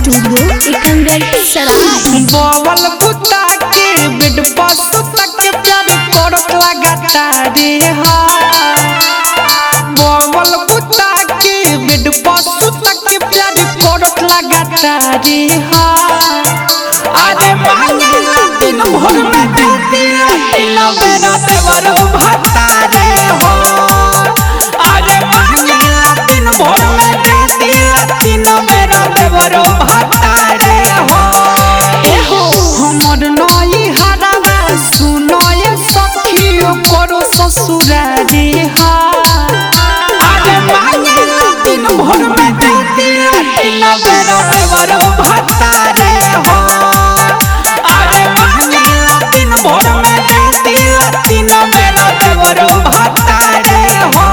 studio एकंगल सराय बवल कुत्ता के बेड पर सुता के प्यार करत लगाता रे हा बवल कुत्ता के बेड पर सुता के प्यार करत लगाता रे हा अरे मांगेला दिन भर में दे दिया किलो बेरा देवर भाता रे हो अरे मांगेला दिन भर में दे दिया तीनों बेरा देवर भाता रे हो एहो हमर नई हरावा सुनो ये सखियो करो ससुरा रे हा अरे मांगेला दिन भर में दे दिया तीनों बेरा देवर भाता रे हो अरे मांगेला दिन भर में दे दिया तीनों बेरा देवर भाता रे हो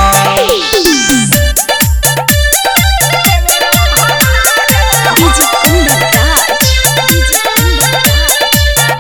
डीजे कुंदन राज डीजे कुंदन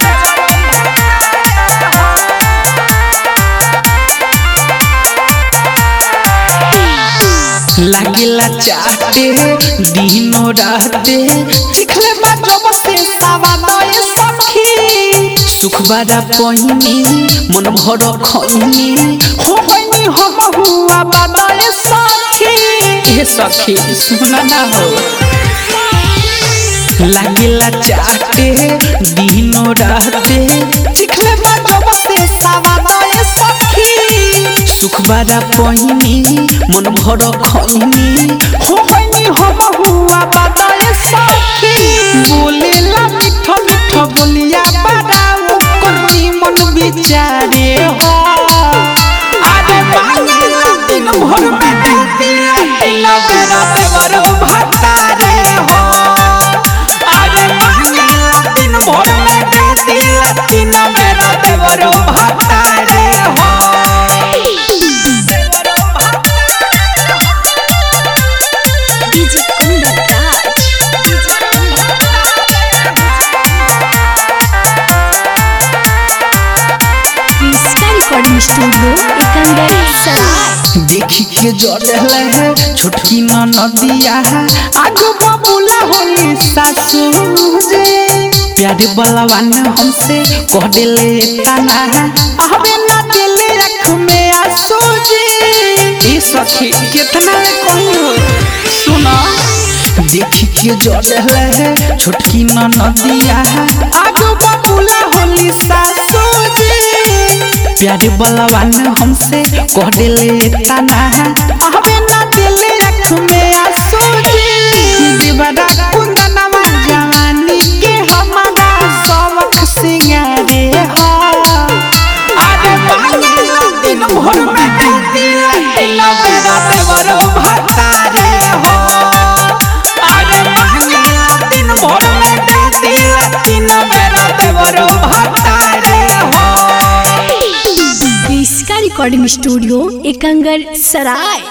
लागिला चाटे दिनो राते चिखले बा जब से सावा नए सखी सुख बारा पहिनी मन भर खैनी हो होइनी हो हुआ बाबाए सखी ए सखी सुना ना हो लागिला चाटे दिनो राते चिखले बा जब से सावा नए सखी सुख बारा पहिनी मन भर खैनी हो होइनी हो हुआ बाबाए सखी बोलेला मिठ मिठ बोलिया बारा करनी मन बिचारे हो अरे मांगेला दिन भर में दे दिया किलो बेरा देवर भाता रे हो अरे मांगेला दिन भर में दे दिया तीनों बेरा देवर भाता रे हो डीजे कुंदन राज डीजे कुंदन इसका रिकॉर्डिंग स्टूडियो एकंगल सराय देखी के जड़े है छोटकी न नदिया है आजो बबुला होली सासू जे प्यारे बलवान हमसे कह देले ताना है हमें ना दिले अख में आंसू जे ई सखी कितना कोई हो सुना देखी के जड़े है छोटकी न नदिया है आजो बबुला होली सासू जे प्यारे बलवान हमसे कह देले ताना है हमें ना दिले अख में आंसू जी दीवारा कुंदनवा जवानी के हमारा सबक सिंगारे हो अरे मांगेला दिन भर में दे दिया किलो बेरा देवर भाता रे हो अरे मांगेला दिन भर में दे दिया तीनों बेरा देवर भाता रे हो इसका रिकॉर्डिंग स्टूडियो एकंगल सराय